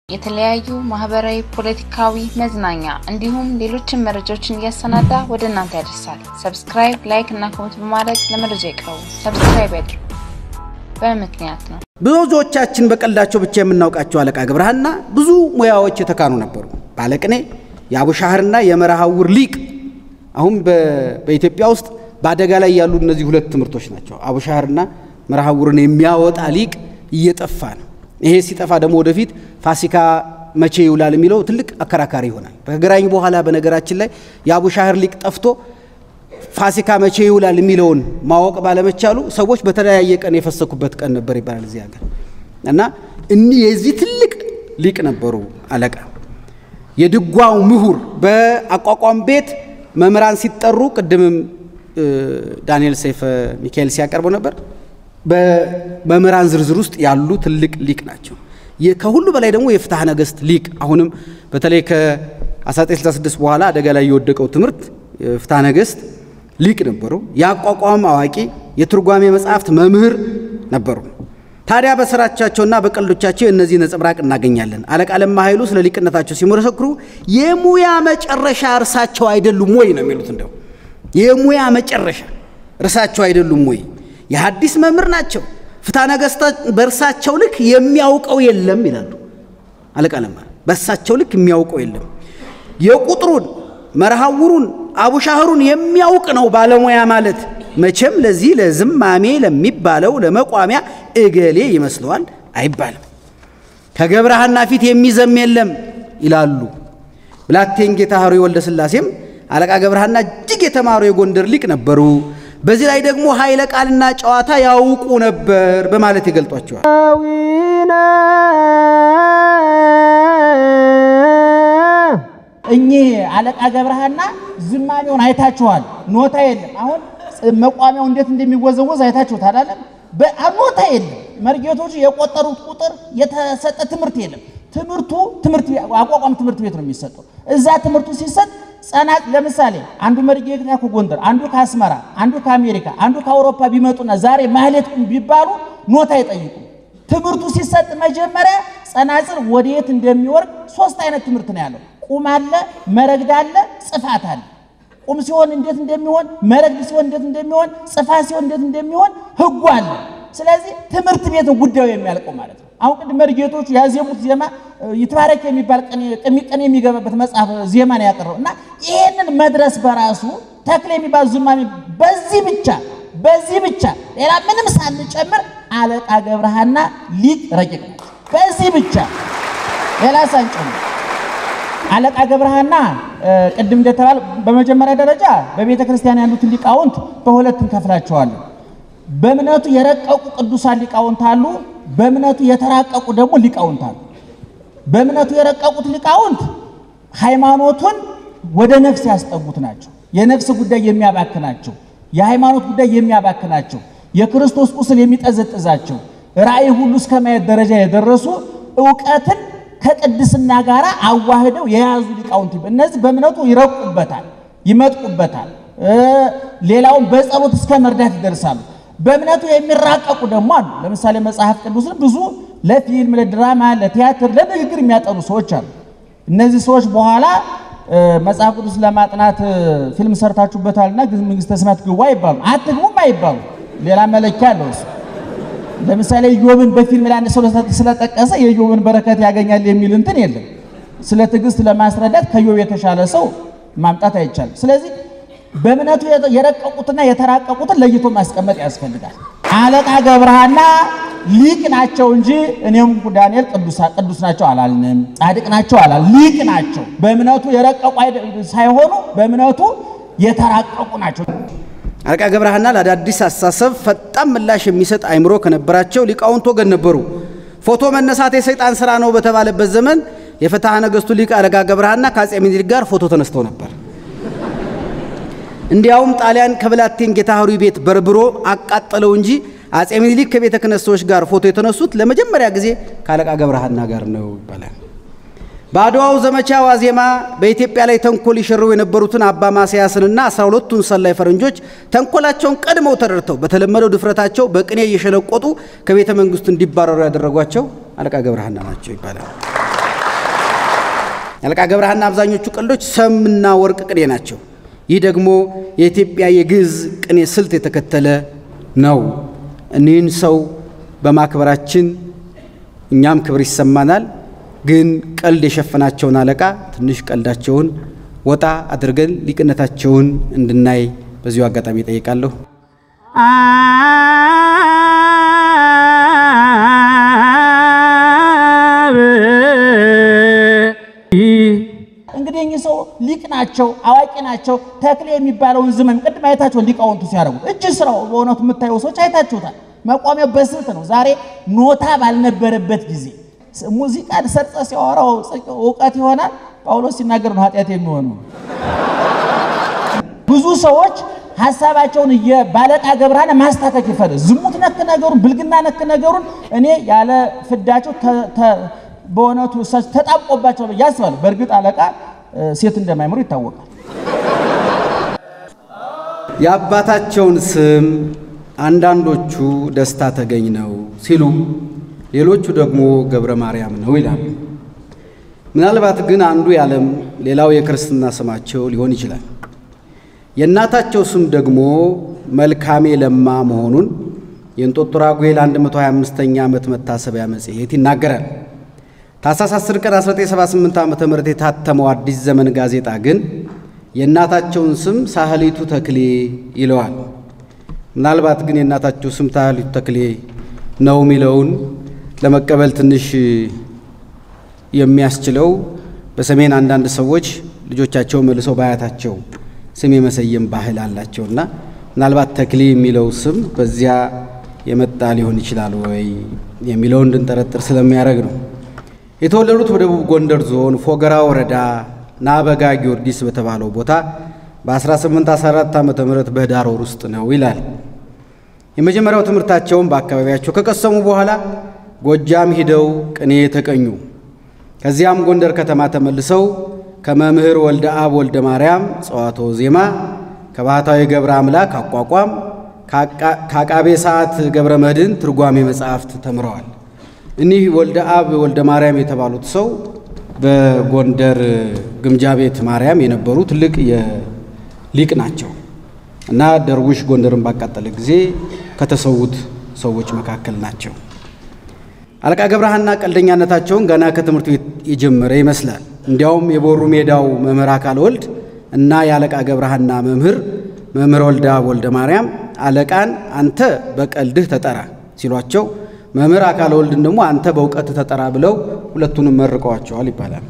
የተለያዩ ማህበራዊ፣ ፖለቲካዊ፣ መዝናኛ እንዲሁም ሌሎችን መረጃዎችን እያሰናዳ ወደ እናንተ ያደርሳል። ሰብስክራይብ፣ ላይክ እና ኮሜንት በማድረግ ለመረጃ ይቅረቡ። ሰብስክራይብ ያድርጉ። በምክንያት ነው። ብዙዎቻችን በቀልዳቸው ብቻ የምናውቃቸው አለቃ ገብረሃና ብዙ ሙያዎች የተካኑ ነበሩ። ባለቅኔ፣ የአቡሻህርና የመርሃውር ሊቅ። አሁን በኢትዮጵያ ውስጥ በአደጋ ላይ ያሉ እነዚህ ሁለት ትምህርቶች ናቸው። አቡሻህርና መርሃውርን የሚያወጣ ሊቅ እየጠፋ ነው። ይሄ ሲጠፋ ደግሞ ወደፊት ፋሲካ መቼ ይውላል የሚለው ትልቅ አከራካሪ ይሆናል። ከግራኝ በኋላ በነገራችን ላይ የአቡሻህር ሊቅ ጠፍቶ ፋሲካ መቼ ይውላል የሚለውን ማወቅ ባለመቻሉ ሰዎች በተለያየ ቀን የፈሰኩበት ቀን ነበር ይባላል እዚህ ሀገር እና እኒህ የዚህ ትልቅ ሊቅ ነበሩ አለቃ። የድጓው ምሁር በአቋቋም ቤት መምህራን ሲጠሩ ቅድምም ዳንኤል ሰይፈ ሚካኤል ሲያቀርበው ነበር። በመምህራን ዝርዝር ውስጥ ያሉ ትልቅ ሊቅ ናቸው። ከሁሉ በላይ ደግሞ የፍትሐ ነገሥት ሊቅ አሁንም በተለይ ከ1966 በኋላ አደጋ ላይ የወደቀው ትምህርት ፍትሐ ነገሥት ሊቅ ነበሩ። የአቋቋም አዋቂ፣ የትርጓሜ መጽሐፍት መምህር ነበሩ። ታዲያ በስራቻቸውና በቀልዶቻቸው እነዚህ ነጸብራቅ እናገኛለን። አለቃ ለማ ኃይሉ ስለ ሊቅነታቸው ሲመሰክሩ የሙያ መጨረሻ እርሳቸው አይደሉም ወይ ነው የሚሉት። እንደው የሙያ መጨረሻ እርሳቸው አይደሉም ወይ? የሐዲስ መምህር ናቸው። ፍትሐ ነገሥታት በእርሳቸው ልክ የሚያውቀው የለም ይላሉ አለቃ ለማ። በእርሳቸው ልክ የሚያውቀው የለም። የቁጥሩን መርሃውሩን አቡሻህሩን የሚያውቅ ነው ባለሙያ ማለት። መቼም ለዚህ ለዝማሜ ለሚባለው ለመቋሚያ እገሌ ይመስለዋል አይባልም። ከገብረሃና ፊት የሚዘም የለም ይላሉ። ብላቴን ጌታ ኅሩይ ወልደ ሥላሴም አለቃ ገብረሃና እጅግ የተማሩ የጎንደር ሊቅ ነበሩ። በዚህ ላይ ደግሞ ኃይለ ቃልና ጨዋታ ያውቁ ነበር በማለት ይገልጧቸዋል። እኚህ አለቃ ገብረሃና ዝማሜውን አይታችኋል። ኖታ የለም። አሁን መቋሚያው እንዴት እንደሚወዘወዝ አይታችሁት አላለም? ኖታ የለም። መርጌቶቹ የቆጠሩት ቁጥር የተሰጠ ትምህርት የለም። ትምህርቱ ትምህርት አቋቋም ትምህርት ቤት ነው የሚሰጠው። እዛ ትምህርቱ ሲሰጥ ጸናት ለምሳሌ አንዱ መርጌታ ከጎንደር፣ አንዱ ከአስመራ፣ አንዱ ከአሜሪካ፣ አንዱ ከአውሮፓ ቢመጡና ዛሬ ማህሌት ቢባሉ ኖታ አይጠይቁ። ትምህርቱ ሲሰጥ መጀመሪያ ጸናጽል ወደየት እንደሚወርድ ሶስት አይነት ትምህርት ነው ያለው። ቁም አለ፣ መረግድ አለ፣ ጽፋት አለ። ቁም ሲሆን እንዴት እንደሚሆን፣ መረግድ ሲሆን እንዴት እንደሚሆን፣ ጽፋት ሲሆን እንዴት እንደሚሆን ህጉ አለ። ስለዚህ ትምህርት ቤት ነው ጉዳዩ የሚያልቀው ማለት ነው። አሁን ቅድም መርጌቶቹ ያዜሙት ዜማ ይትባረክ የሚባል ቀን የሚገባበት መጽሐፍ ዜማ ነው ያቀረው እና ይህንን መድረስ በራሱ ተክል የሚባል ዝማሜ በዚህ ብቻ በዚህ ብቻ ሌላ ምንም ሳንጨምር አለቃ ገብረሃና ሊቅ ረቂቅ ናቸው። በዚህ ብቻ ሌላ ሳንጨምር አለቃ ገብረሃና ቅድም እንደተባለ በመጀመሪያ ደረጃ በቤተ ክርስቲያን ያሉትን ሊቃውንት በሁለት እንከፍላቸዋለን። በእምነቱ የረቀቁ ቅዱሳን ሊቃውንት አሉ። በእምነቱ የተራቀቁ ደግሞ ሊቃውንት አሉ። በእምነቱ የረቀቁት ሊቃውንት ሃይማኖቱን ወደ ነፍስ ያስጠጉት ናቸው። የነፍስ ጉዳይ የሚያባክናቸው፣ የሃይማኖት ጉዳይ የሚያባክናቸው፣ የክርስቶስ ቁስል የሚጠዘጥዛቸው፣ ራእይ ሁሉ እስከ ማየት ደረጃ የደረሱ እውቀትን ከቅድስና ጋር አዋህደው የያዙ ሊቃውንት እነዚህ በእምነቱ ይረቁበታል፣ ይመጥቁበታል። ሌላውን በጸሎት እስከ መርዳት ይደርሳሉ። በእምነቱ የሚራቀቁ ደግሞ አሉ። ለምሳሌ መጽሐፍ ቅዱስን ብዙ ለፊልም፣ ለድራማ፣ ለቲያትር፣ ለንግግር የሚያጠኑ ሰዎች አሉ። እነዚህ ሰዎች በኋላ መጽሐፍ ቅዱስ ለማጥናት ፊልም ሰርታችሁበታልና መንግሥተ ሰማያት ግቡ አይባሉ፣ አትግቡም አይባሉ። ሌላ መለኪያ አለው እሱ። ለምሳሌ ኢዮብን በፊልም ላይ አንድ ሰው ስለጠቀሰ የኢዮብን በረከት ያገኛል የሚል እንትን የለም። ስለ ትዕግስት ለማስረዳት ከኢዮብ የተሻለ ሰው ማምጣት አይቻልም። ስለዚህ በእምነቱ የረቀቁትና የተራቀቁትን ለይቶ ማስቀመጥ ያስፈልጋል። አለቃ ገብረሃና ሊቅ ናቸው እንጂ እኔም ዳንኤል ቅዱስ ናቸው አላልንም፣ ጻድቅ ናቸው አላል። ሊቅ ናቸው። በእምነቱ የረቀቁ ሳይሆኑ በእምነቱ የተራቀቁ ናቸው። አለቃ ገብረሃና ለአዳዲስ አስተሳሰብ ፈጣን ምላሽ የሚሰጥ አይምሮ ከነበራቸው ሊቃውንት ወገን ነበሩ። ፎቶ መነሳት የሰይጣን ስራ ነው በተባለበት ዘመን የፍትሐ ነገሥቱ ሊቅ አለቃ ገብረሃና ከአፄ ምኒልክ ጋር ፎቶ ተነስተው ነበር። እንዲያውም ጣሊያን ከብላቴን ጌታ ኅሩይ ቤት በርብሮ አቃጠለው እንጂ አፄ ምኒልክ ከቤተ ክህነት ሰዎች ጋር ፎቶ የተነሱት ለመጀመሪያ ጊዜ ከአለቃ ገብረሃና ጋር ነው ይባላል። በአድዋው ዘመቻ ዋዜማ በኢትዮጵያ ላይ ተንኮል ይሸርቡ የነበሩትን አባ ማስያስንና አስራ ሁለቱን ሰላይ ፈረንጆች ተንኮላቸውን ቀድመው ተረድተው በተለመደው ድፍረታቸው በቅኔ እየሸለቆጡ ከቤተ መንግስቱ እንዲባረሩ ያደረጓቸው አለቃ ገብረሃና ናቸው ይባላል። የአለቃ ገብረሃና አብዛኞቹ ቀልዶች ሰምና ወርቅ ቅኔ ናቸው። ይህ ደግሞ የኢትዮጵያ የግዕዝ ቅኔ ስልት የተከተለ ነው። እኒህን ሰው በማክበራችን እኛም ክብር ይሰማናል። ግን ቀልድ የሸፈናቸውን አለቃ ትንሽ ቀልዳቸውን ወጣ አድርገን ሊቅነታቸውን እንድናይ በዚሁ አጋጣሚ ጠይቃለሁ። እንግዲህ እኚህ ሰው ሊቅ ናቸው፣ አዋቂ ናቸው። ተክሌ የሚባለውን ዝመም ቅድም አይታቸው ሊቃውንቱ ሲያደርጉት እጅ ስራው በእውነቱ የምታዩ ሰዎች አይታችሁታል። መቋሚያው በስልት ነው። ዛሬ ኖታ ባልነበረበት ጊዜ ሙዚቃን ሰርጸ ሲያወራው እውቀት ይሆናል። ጳውሎስ ሲናገር ነው ኃጢአት የሚሆነው። ብዙ ሰዎች ሀሳባቸውን ባለቃ ገብረሃና ማስታከክ ይፈልግ ዝሙት ነክ ነገሩን ብልግና ነክ ነገሩን እኔ ያለ ፍዳቸው በእውነቱ ተጣብቆባቸው ብዬ አስባለሁ። በእርግጥ አለቃ ሴት እንደማይምሩ ይታወቃል። የአባታቸውን ስም አንዳንዶቹ ደስታ ተገኝ ነው ሲሉ፣ ሌሎቹ ደግሞ ገብረ ማርያም ነው ይላሉ። ምናልባት ግን አንዱ የዓለም ሌላው የክርስትና ስማቸው ሊሆን ይችላል። የእናታቸው ስም ደግሞ መልካሜ ለማ መሆኑን የእንጦጦ ራጉኤል 125ኛ ዓመት መታሰቢያ መጽሔት ይናገራል። ታኅሳስ 10 ቀን 1978 ዓ ም የታተመው አዲስ ዘመን ጋዜጣ ግን የእናታቸውን ስም ሳህሊቱ ተክሌ ይለዋል። ምናልባት ግን የእናታቸው ስም ሳህሊቱ ተክሌ ነው የሚለውን ለመቀበል ትንሽ የሚያስችለው በሰሜን አንዳንድ ሰዎች ልጆቻቸው መልሰው በአያታቸው ስም የመሰየም ባህል አላቸውና ምናልባት ተክሌ የሚለው ስም በዚያ የመጣ ሊሆን ይችላል ወይ የሚለው እንድንጠረጥር ስለሚያደርግ ነው። የተወለዱት በደቡብ ጎንደር ዞን ፎገራ ወረዳ ናበጋ ጊዮርጊስ በተባለው ቦታ በ1814 ዓ ም በህዳር ወር ውስጥ ነው ይላል። የመጀመሪያው ትምህርታቸውን በአካባቢያቸው ከቀሰሙ በኋላ ጎጃም ሂደው ቅኔ ተቀኙ። ከዚያም ጎንደር ከተማ ተመልሰው ከመምህር ወልደ አብ ወልደ ማርያም ጸዋቶ ዜማ፣ ከባህታዊ ገብረ አምላክ አቋቋም፣ ከአቃቤ ሰዓት ገብረ መድኅን ትርጓሜ መጻሕፍት ተምረዋል። እኒህ ወልደ አብ ወልደ ማርያም የተባሉት ሰው በጎንደር ግምጃ ቤት ማርያም የነበሩ ትልቅ የሊቅ ናቸው እና ደርቡሽ ጎንደርን ባቃጠለ ጊዜ ከተሰዉት ሰዎች መካከል ናቸው። አለቃ ገብረሃና ቀልደኛነታቸውን ገና ከትምህርት ቤት የጀመረ ይመስላል። እንዲያውም የቦሩ ሜዳው መምህር አካል ወልድ እና የአለቃ ገብረሃና መምህር መምህር ወልደ አብ ወልደ ማርያም አለቃን አንተ በቀልድህ ተጠራ ሲሏቸው መምህር አካል ወልድን ደግሞ አንተ በእውቀት ተጠራ ብለው ሁለቱንም መርቀዋቸዋል ይባላል።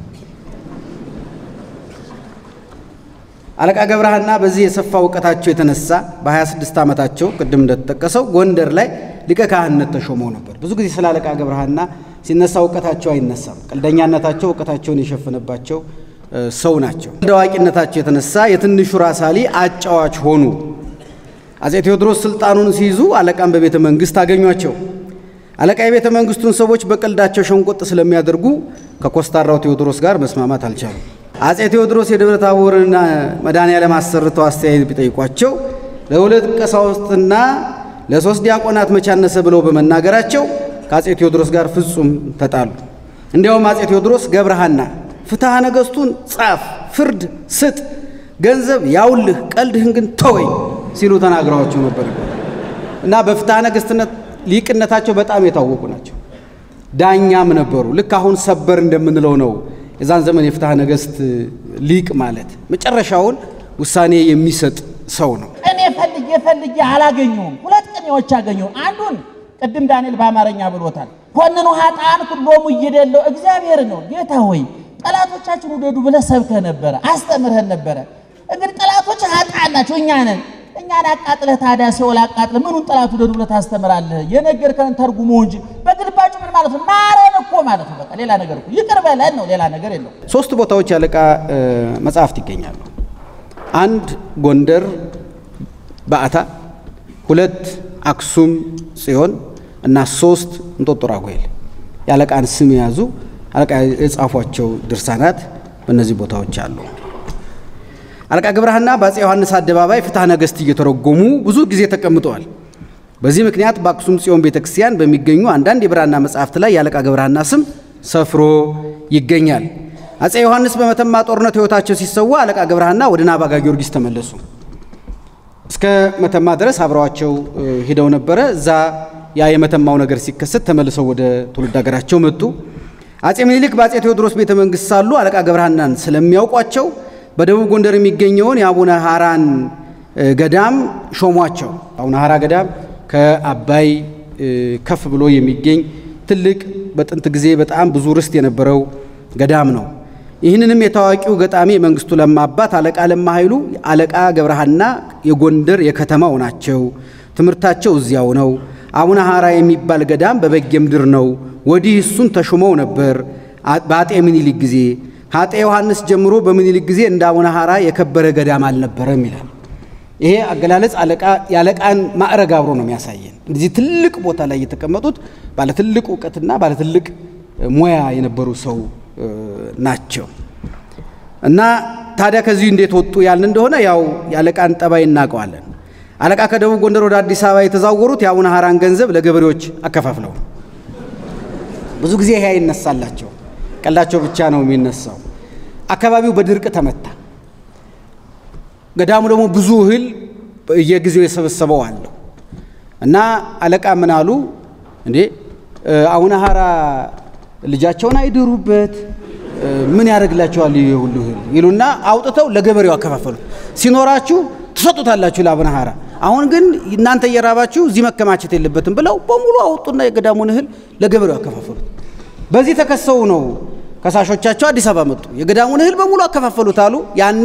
አለቃ ገብረሃና በዚህ የሰፋ እውቀታቸው የተነሳ በ26 ዓመታቸው ቅድም እንደተጠቀሰው ጎንደር ላይ ሊቀ ካህንነት ተሾመው ነበር። ብዙ ጊዜ ስለ አለቃ ገብረሃና ሲነሳ እውቀታቸው አይነሳም። ቀልደኛነታቸው እውቀታቸውን የሸፈነባቸው ሰው ናቸው። እንደ አዋቂነታቸው የተነሳ የትንሹ ራስ አሊ አጫዋች ሆኑ። አጼ ቴዎድሮስ ስልጣኑን ሲይዙ አለቃን በቤተ መንግስት አገኟቸው። አለቃ የቤተ መንግስቱን ሰዎች በቀልዳቸው ሸንቆጥ ስለሚያደርጉ ከኮስታራው ቴዎድሮስ ጋር መስማማት አልቻሉም። አጼ ቴዎድሮስ የደብረ ታቦርና መድኃኔዓለም አሰርተው አስተያየት ቢጠይቋቸው ለሁለት ቀሳውስትና ለሶስት ዲያቆናት መቻነሰ ብለው በመናገራቸው ከአጼ ቴዎድሮስ ጋር ፍጹም ተጣሉ። እንዲያውም አጼ ቴዎድሮስ ገብረሃና ፍትሐ ነገሥቱን ጻፍ፣ ፍርድ ስጥ፣ ገንዘብ ያውልህ፣ ቀልድህን ግን ተወኝ ሲሉ ተናግረዋቸው ነበር እና በፍትሐ ነገሥትነት ሊቅነታቸው በጣም የታወቁ ናቸው። ዳኛም ነበሩ። ልክ አሁን ሰበር እንደምንለው ነው። የዛን ዘመን የፍትሐ ነገሥት ሊቅ ማለት መጨረሻውን ውሳኔ የሚሰጥ ሰው ነው። እኔ ፈልጌ ፈልጌ አላገኘሁም። ሁለት ቅኔዎች አገኘሁ። አንዱን ቅድም ዳንኤል በአማርኛ ብሎታል። ኮንኑ ኃጥአን ኩሎሙ እይደለው እግዚአብሔር ነው። ጌታ ሆይ ጠላቶቻችን ውደዱ ብለህ ሰብከህ ነበረ፣ አስተምርህን ነበረ። እንግዲህ ጠላቶች ኃጥአን ናቸው፣ እኛ ነን። እኛን አቃጥለህ ታዲያ ሲኦል አቃጥለህ ምኑን ጠላት ውደዱ ብለህ ታስተምራለህ? የነገርከን ተርጉሞ እንጂ በግልባጩ ምን ማለት ነው? ማረን እኮ ማለት ነው። በቃ ሌላ ነገር እኮ ይቅር በለን ነው፣ ሌላ ነገር የለው። ሶስት ቦታዎች ያለቃ መጽሐፍት ይገኛሉ። አንድ ጎንደር በዓታ፣ ሁለት አክሱም ጽዮን እና ሶስት እንጦጦ ራጉኤል የአለቃን ስም የያዙ አለቃ የጻፏቸው ድርሳናት በእነዚህ ቦታዎች አሉ። አለቃ ገብረሃና በአፄ ዮሐንስ አደባባይ ፍትሐ ነገሥት እየተረጎሙ ብዙ ጊዜ ተቀምጠዋል። በዚህ ምክንያት በአክሱም ጽዮን ቤተ ክርስቲያን በሚገኙ አንዳንድ የብራና መጻሕፍት ላይ የአለቃ ገብረሃና ስም ሰፍሮ ይገኛል። አፄ ዮሐንስ በመተማ ጦርነት ሕይወታቸው ሲሰዋ አለቃ ገብረሃና ወደ ናባጋ ጊዮርጊስ ተመለሱ። እስከ መተማ ድረስ አብረዋቸው ሄደው ነበረ። እዛ ያ የመተማው ነገር ሲከሰት ተመልሰው ወደ ትውልድ ሀገራቸው መጡ። አፄ ምኒልክ በአፄ ቴዎድሮስ ቤተ መንግስት ሳሉ አለቃ ገብረሃናን ስለሚያውቋቸው በደቡብ ጎንደር የሚገኘውን የአቡነ ሐራን ገዳም ሾሟቸው። አቡነ ሐራ ገዳም ከአባይ ከፍ ብሎ የሚገኝ ትልቅ በጥንት ጊዜ በጣም ብዙ ርስት የነበረው ገዳም ነው። ይህንንም የታዋቂው ገጣሚ የመንግስቱ ለማ አባት አለቃ ለማ ኃይሉ አለቃ ገብረሃና የጎንደር የከተማው ናቸው። ትምህርታቸው እዚያው ነው። አቡነ ሐራ የሚባል ገዳም በበጌ ምድር ነው። ወዲህ እሱን ተሹመው ነበር በአጤ ምኒልክ ጊዜ። ከአጤ ዮሐንስ ጀምሮ በምኒልክ ጊዜ እንደ አቡነ ሐራ የከበረ ገዳም አልነበረም ይላል። ይሄ አገላለጽ የአለቃን ማዕረግ አብሮ ነው የሚያሳየን። እንደዚህ ትልቅ ቦታ ላይ የተቀመጡት ባለ ትልቅ እውቀትና ባለ ትልቅ ሙያ የነበሩ ሰው ናቸው። እና ታዲያ ከዚህ እንዴት ወጡ ያልን እንደሆነ ያው የአለቃን ጠባይ እናውቀዋለን። አለቃ ከደቡብ ጎንደር ወደ አዲስ አበባ የተዛወሩት የአቡነ ሐራን ገንዘብ ለገበሬዎች አከፋፍለው ብዙ ጊዜ ይሄ አይነሳላቸው፣ ቀላቸው ብቻ ነው የሚነሳው። አካባቢው በድርቅ ተመታ። ገዳሙ ደግሞ ብዙ እህል በየጊዜው የሰበሰበው አለው እና አለቃ ምን አሉ እንዴ አቡነ ሐራ ልጃቸውን አይድሩበት ምን ያደርግላቸዋል ይሄ ሁሉ እህል ይሉና አውጥተው ለገበሬው አከፋፈሉት። ሲኖራችሁ ትሰጡታላችሁ ለአቡነ ሐራ፣ አሁን ግን እናንተ እየራባችሁ እዚህ መከማቸት የለበትም ብለው በሙሉ አወጡና የገዳሙን እህል ለገበሬው አከፋፈሉት። በዚህ ተከሰው ነው ከሳሾቻቸው አዲስ አበባ መጡ። የገዳሙን እህል በሙሉ አከፋፈሉት አሉ። ያኔ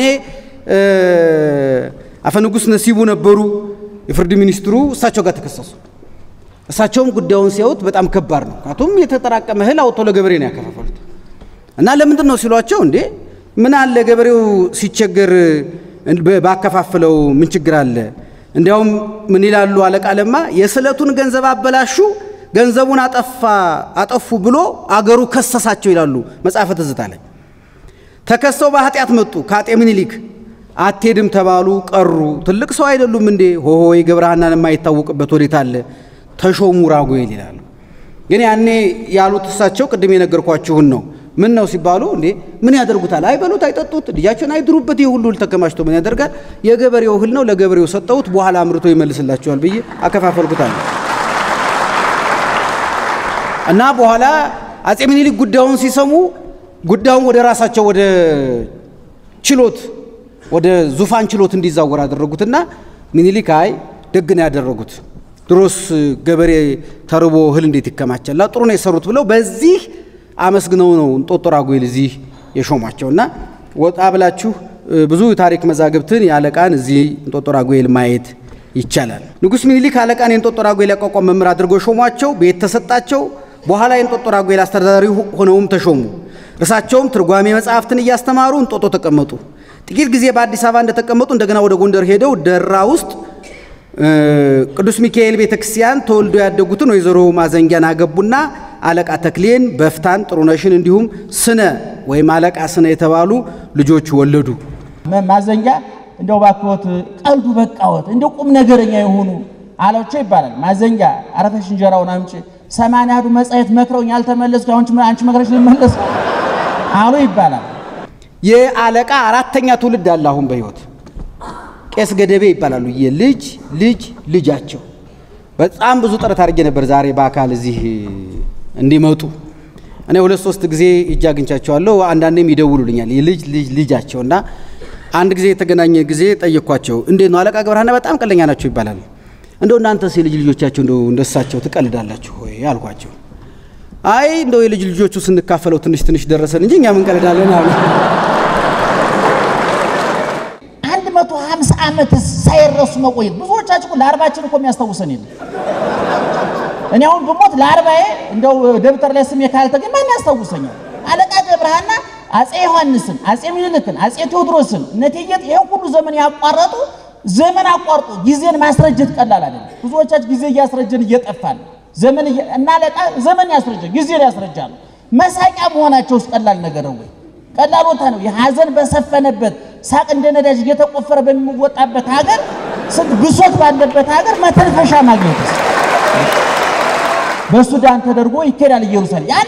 አፈንጉስ ነሲቡ ነበሩ የፍርድ ሚኒስትሩ፣ እሳቸው ጋር ተከሰሱ። እሳቸውም ጉዳዩን ሲያዩት በጣም ከባድ ነው። ምክንያቱም የተጠራቀመ እህል አውጥተው ለገበሬ ነው ያከፋፈሉት እና ለምንድን ነው ሲሏቸው፣ እንዴ ምን አለ ገበሬው ሲቸገር ባከፋፍለው ምን ችግር አለ? እንዲያውም ምን ይላሉ አለቃ ለማ የስዕለቱን ገንዘብ አበላሹ፣ ገንዘቡን አጠፋ አጠፉ ብሎ አገሩ ከሰሳቸው ይላሉ መጽሐፈ ትዝታ ላይ። ተከሰው በኃጢአት መጡ ከአጤ ምኒልክ አትሄድም ተባሉ፣ ቀሩ። ትልቅ ሰው አይደሉም እንዴ? ሆሆይ ገብረሃናን የማይታወቅበት ወዴት አለ? ተሾሙ ራጉኤል ይላሉ። ግን ያኔ ያሉት እሳቸው ቅድም የነገርኳችሁን ነው። ምን ነው ሲባሉ እንዴ ምን ያደርጉታል? አይበሉት፣ አይጠጡት፣ ልጃቸውን አይድሩበት። ይህ ሁሉ ተከማችቶ ምን ያደርጋል? የገበሬው እህል ነው፣ ለገበሬው ሰጠሁት፣ በኋላ አምርቶ ይመልስላቸዋል ብዬ አከፋፈልኩታል። እና በኋላ አጼ ምኒልክ ጉዳዩን ሲሰሙ ጉዳዩን ወደ ራሳቸው ወደ ችሎት ወደ ዙፋን ችሎት እንዲዛወር አደረጉትና ምኒልክ አይ ደግ ነው ያደረጉት፣ ድሮስ ገበሬ ተርቦ እህል እንዴት ይከማቻል? ጥሩ ነው የሰሩት ብለው በዚህ አመስግነው ነው እንጦጦ ራጉኤል እዚህ የሾሟቸውና ወጣ ብላችሁ ብዙ ታሪክ መዛግብትን የአለቃን እዚህ እንጦጦ ራጉኤል ማየት ይቻላል። ንጉሥ ምኒልክ አለቃን የእንጦጦ ራጉኤል ያቋቋም መምህር አድርገው ሾሟቸው። ቤት ተሰጣቸው። በኋላ የእንጦጦ ራጉኤል አስተዳዳሪ ሆነውም ተሾሙ። እርሳቸውም ትርጓሜ መጽሐፍትን እያስተማሩ እንጦጦ ተቀመጡ። ጥቂት ጊዜ በአዲስ አበባ እንደተቀመጡ እንደገና ወደ ጎንደር ሄደው ደራ ውስጥ ቅዱስ ሚካኤል ቤተ ክርስቲያን ተወልዶ ያደጉትን ወይዘሮ ማዘንጊያን አገቡና አለቃ ተክሌን፣ በፍታን፣ ጥሩነሽን እንዲሁም ስነ ወይም አለቃ ስነ የተባሉ ልጆች ወለዱ። ማዘንጊያ እንደው ባክዎት ቀልዱ በቃዎት እንደ ቁም ነገረኛ የሆኑ አላቸው ይባላል። ማዘንጊያ አረፈሽ እንጀራውን አምጪ ሰማንያ ያህሉ መጻየት መክረውኝ ያልተመለስኩ አሁን አንቺ መክረሽ ልመለስ አሉ ይባላል። የአለቃ አራተኛ ትውልድ አለ አሁን በሕይወት ቄስ ገደቤ ይባላሉ። የልጅ ልጅ ልጃቸው በጣም ብዙ ጥረት አድርጌ ነበር ዛሬ በአካል እዚህ እንዲመጡ። እኔ ሁለት ሶስት ጊዜ እጅ አግኝቻቸዋለሁ። አንዳንዴም ይደውሉልኛል የልጅ ልጅ ልጃቸው እና አንድ ጊዜ የተገናኘ ጊዜ ጠየኳቸው። እንዴት ነው አለቃ ገብረሃና በጣም ቀለኛ ናቸው ይባላል። እንደው እናንተስ የልጅ ልጆቻቸው እንደው እንደሳቸው ትቀልዳላችሁ ወይ አልኳቸው። አይ እንደው የልጅ ልጆቹ ስንካፈለው ትንሽ ትንሽ ደረሰን እንጂ እኛ ምን ቀልዳለን አሉ። አንድ መቶ ሀምሳ ዓመት ሳይረሱ መቆየት ብዙዎቻችን እኮ ለአርባችን እኮ የሚያስታውሰን የለም። እኔ አሁን ብሞት ለአርባዬ እንደው ደብተር ላይ ስሜ ካልተገኘ ማን ያስታውሰኛል? አለቃ ገብረሃና አጼ ዮሐንስን፣ አጼ ምኒልክን፣ አጼ ቴዎድሮስን እነቴጌጥ ይሄን ሁሉ ዘመን ያቋረጡ ዘመን አቋርጦ ጊዜን ማስረጀት ቀላል አይደለም። ብዙዎቻችን ጊዜ እያስረጀን እየጠፋን ዘመን እና አለቃ ዘመን ያስረጃል፣ ጊዜን ያስረጃሉ። መሳቂያ መሆናቸው ውስጥ ቀላል ነገር ነው ወይ? ቀላል ቦታ ነው። የሐዘን በሰፈነበት ሳቅ እንደ ነዳጅ እየተቆፈረ በሚወጣበት ሀገር፣ ስንት ብሶት ባለበት ሀገር መተንፈሻ ማግኘት በሱዳን ተደርጎ ይኬዳል ኢየሩሳሌም። ያን ሁሉ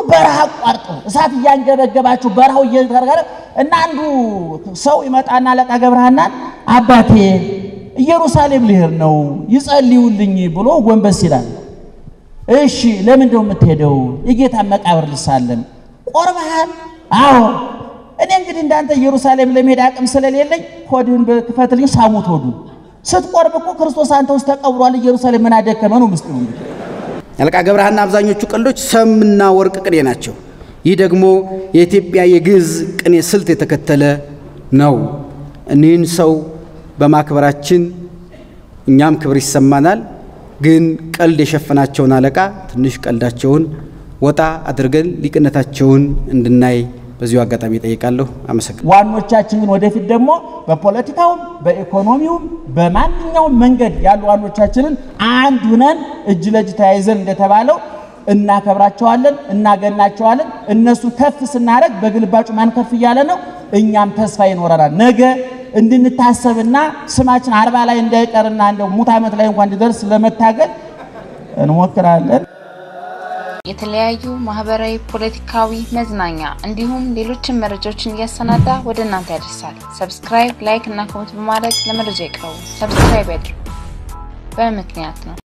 በረሃ አቋርጦ እሳት እያንገበገባቸው በረሃው እየተረጋረ እና አንዱ ሰው ይመጣና አለቃ ገብረሃናን አባቴ ኢየሩሳሌም ልሄድ ነው ይጸልዩልኝ ብሎ ጎንበስ ይላል። እሺ ለምን ነው የምትሄደው? የጌታን መቃብር ልሳለም። ቆርበሃል? አዎ። እኔ እንግዲህ እንዳንተ ኢየሩሳሌም ለመሄድ አቅም ስለሌለኝ ሆድህን በክፈትልኝ፣ ሳሙት ሆዱን። ስትቆርብ እኮ ክርስቶስ አንተ ውስጥ ተቀብሯል። ኢየሩሳሌም ምን አደከመ ነው ምስጢሩ እንግዲህ አለቃ ገብረሃና አብዛኞቹ ቀልዶች ሰምና ወርቅ ቅኔ ናቸው። ይህ ደግሞ የኢትዮጵያ የግዕዝ ቅኔ ስልት የተከተለ ነው። እኒህን ሰው በማክበራችን እኛም ክብር ይሰማናል። ግን ቀልድ የሸፈናቸውን አለቃ ትንሽ ቀልዳቸውን ወጣ አድርገን ሊቅነታቸውን እንድናይ በዚሁ አጋጣሚ ጠይቃለሁ። አመሰግናለሁ። ዋኖቻችን ግን ወደፊት ደግሞ በፖለቲካውም በኢኮኖሚውም በማንኛውም መንገድ ያሉ ዋኖቻችንን አንድ ሁነን እጅ ለእጅ ተያይዘን እንደተባለው እናከብራቸዋለን፣ እናገናቸዋለን። እነሱ ከፍ ስናደርግ በግልባጩ ማን ከፍ እያለ ነው? እኛም ተስፋ ይኖረናል። ነገ እንድንታሰብና ስማችን አርባ ላይ እንዳይቀርና እንደው ሙት ዓመት ላይ እንኳን እንዲደርስ ለመታገል እንሞክራለን። የተለያዩ ማህበራዊ፣ ፖለቲካዊ፣ መዝናኛ እንዲሁም ሌሎችን መረጃዎችን እያሰናዳ ወደ እናንተ ያደርሳል። ሰብስክራይብ፣ ላይክ እና ኮሜንት በማድረግ ለመረጃ ይቅረቡ። ሰብስክራይብ ያድርጉ። በምክንያት ነው